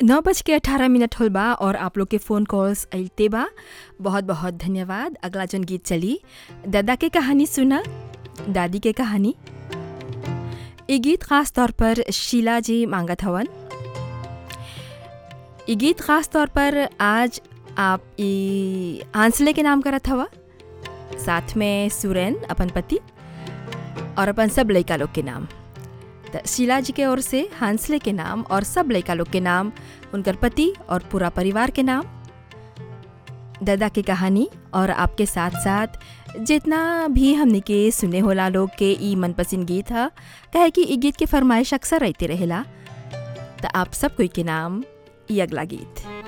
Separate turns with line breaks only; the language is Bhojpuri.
नौ बज के अठारह मिनट होल बा और आप लोग के फ़ोन कॉल्स अइते बा बहुत बहुत धन्यवाद अगला जन गीत चली दादा के कहानी सुना दादी के कहानी ये गीत खास तौर पर शीला जी मांगत हवन ये गीत खास तौर पर आज आप ई आंसले के नाम करत हवा साथ में सुरैन अपन पति और अपन सब लड़का लोग के नाम त शीला जी के ओर से हांसले के नाम और सब लड़का लोग के नाम उनकर पति और पूरा परिवार के नाम दादा की कहानी और आपके साथ साथ जितना भी हमने के सुने होला लोग के ई मनपसंद गीत है कहे कि ई गीत के फरमाइश अक्सर रहते रहेला तो आप सब कोई के नाम ई अगला गीत